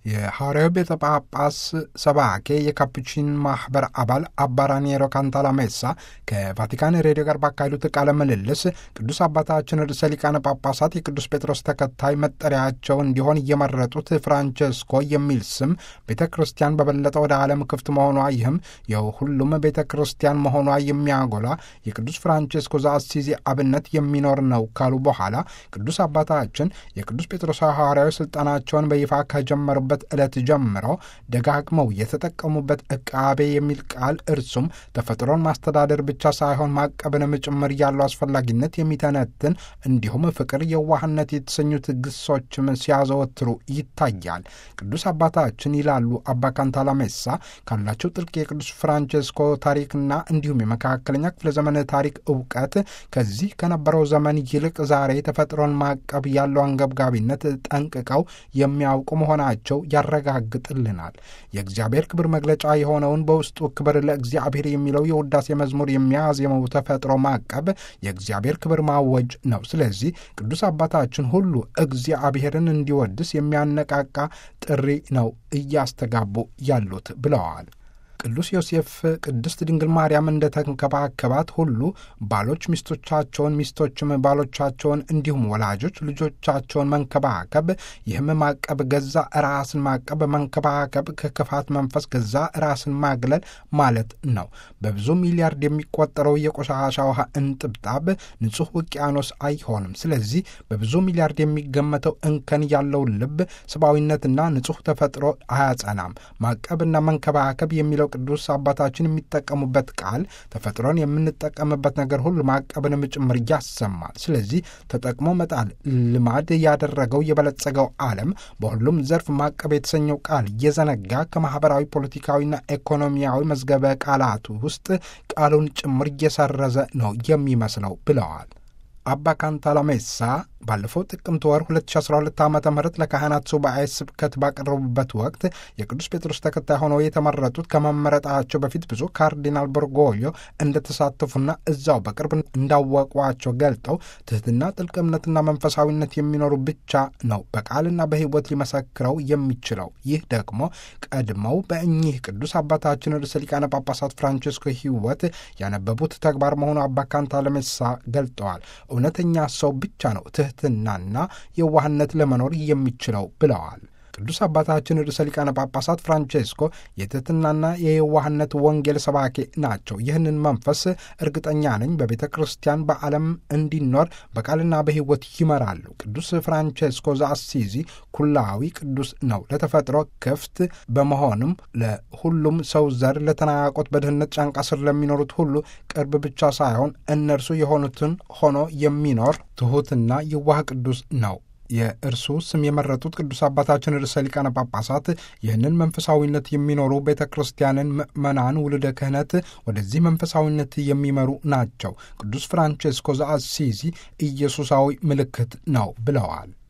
የሐዋርያዊ ቤተ ጳጳስ ሰባኬ የካፑቺን ማኅበር አባል አባ ራኒየሮ ካንታላሜሳ ከቫቲካን ሬዲዮ ጋር ባካሄዱት ቃለ ምልልስ ቅዱስ አባታችን ርዕሰ ሊቃነ ጳጳሳት የቅዱስ ጴጥሮስ ተከታይ መጠሪያቸው እንዲሆን እየመረጡት ፍራንቸስኮ የሚል ስም ቤተ ክርስቲያን በበለጠ ወደ ዓለም ክፍት መሆኗ ይህም የሁሉም ቤተ ክርስቲያን መሆኗ የሚያጎላ የቅዱስ ፍራንቸስኮ ዘአሲዚ አብነት የሚኖር ነው ካሉ በኋላ ቅዱስ አባታችን የቅዱስ ጴጥሮሳዊ ሐዋርያዊ ሥልጣናቸውን በይፋ ከጀመሩበት ዕለት ጀምረው ደጋግመው የተጠቀሙበት ዕቃቤ የሚል ቃል እርሱም ተፈጥሮን ማስተዳደር ብቻ ሳይሆን ማቀብንም ጭምር ያለው አስፈላጊነት የሚተነትን እንዲሁም ፍቅር፣ የዋህነት የተሰኙት ግሶችም ሲያዘወትሩ ይታያል። ቅዱስ አባታችን ይላሉ አባ ካንታላሜሳ ካላቸው ጥልቅ የቅዱስ ፍራንቸስኮ ታሪክና እንዲሁም የመካከለኛ ክፍለ ዘመን ታሪክ እውቀት ከዚህ ከነበረው ዘመን ይልቅ ዛሬ ተፈጥሮን ማቀብ ያለው አንገብጋቢነት ጠንቅቀው የሚያውቁ መሆናቸው ያረጋግጥልናል። የእግዚአብሔር ክብር መግለጫ የሆነውን በውስጡ ክብር ለእግዚአብሔር የሚለው የውዳሴ መዝሙር የሚያዜመው ተፈጥሮ ማቀብ የእግዚአብሔር ክብር ማወጅ ነው። ስለዚህ ቅዱስ አባታችን ሁሉ እግዚአብሔርን እንዲወድስ የሚያነቃቃ ጥሪ ነው እያስተጋቡ ያሉት ብለዋል። ቅዱስ ዮሴፍ ቅድስት ድንግል ማርያም እንደተንከባከባት ሁሉ ባሎች ሚስቶቻቸውን፣ ሚስቶችም ባሎቻቸውን እንዲሁም ወላጆች ልጆቻቸውን መንከባከብ፣ ይህም ማቀብ ገዛ ራስን ማቀብ፣ መንከባከብ ከክፋት መንፈስ ገዛ ራስን ማግለል ማለት ነው። በብዙ ሚሊያርድ የሚቆጠረው የቆሻሻ ውሃ እንጥብጣብ ንጹሕ ውቅያኖስ አይሆንም። ስለዚህ በብዙ ሚሊያርድ የሚገመተው እንከን ያለው ልብ ሰብአዊነትና ንጹሕ ተፈጥሮ አያጸናም። ማቀብና መንከባከብ የሚለው ቅዱስ አባታችን የሚጠቀሙበት ቃል ተፈጥሮን የምንጠቀምበት ነገር ሁሉ ማቀብንም ጭምር ያሰማል። ስለዚህ ተጠቅሞ መጣል ልማድ ያደረገው የበለጸገው ዓለም በሁሉም ዘርፍ ማቀብ የተሰኘው ቃል እየዘነጋ ከማኅበራዊ ፖለቲካዊና ኢኮኖሚያዊ መዝገበ ቃላቱ ውስጥ ቃሉን ጭምር እየሰረዘ ነው የሚመስለው ብለዋል። አባ ካንታላሜሳ ባለፈው ጥቅምት ወር 2012 ዓ ም ለካህናት ሱባኤ ስብከት ባቀረቡበት ወቅት የቅዱስ ጴጥሮስ ተከታይ ሆነው የተመረጡት ከመመረጣቸው በፊት ብዙ ካርዲናል በርጎዮ እንደተሳተፉና እዛው በቅርብ እንዳወቋቸው ገልጠው ትሕትና፣ ጥልቅ እምነትና መንፈሳዊነት የሚኖሩ ብቻ ነው በቃልና በሕይወት ሊመሰክረው የሚችለው። ይህ ደግሞ ቀድመው በእኚህ ቅዱስ አባታችን ርዕሰ ሊቃነ ጳጳሳት ፍራንቸስኮ ሕይወት ያነበቡት ተግባር መሆኑ አባ ካንታላሜሳ ገልጠዋል። እውነተኛ ሰው ብቻ ነው ትሕትናና የዋህነት ለመኖር የሚችለው ብለዋል። ቅዱስ አባታችን ርዕሰ ሊቃነ ጳጳሳት ፍራንቼስኮ የትሕትናና የየዋህነት ወንጌል ሰባኬ ናቸው። ይህንን መንፈስ እርግጠኛ ነኝ በቤተ ክርስቲያን በዓለም እንዲኖር በቃልና በሕይወት ይመራሉ። ቅዱስ ፍራንቼስኮ ዘአሲዚ ኩላዊ ቅዱስ ነው። ለተፈጥሮ ክፍት በመሆንም ለሁሉም ሰው ዘር ለተናቆት በድህነት ጫንቃ ስር ለሚኖሩት ሁሉ ቅርብ ብቻ ሳይሆን እነርሱ የሆኑትን ሆኖ የሚኖር ትሑትና የዋህ ቅዱስ ነው። የእርሱ ስም የመረጡት ቅዱስ አባታችን ርዕሰ ሊቃነ ጳጳሳት ይህንን መንፈሳዊነት የሚኖሩ ቤተ ክርስቲያንን ምዕመናን ውልደ ክህነት ወደዚህ መንፈሳዊነት የሚመሩ ናቸው። ቅዱስ ፍራንቼስኮ ዘአሲዚ ኢየሱሳዊ ምልክት ነው ብለዋል።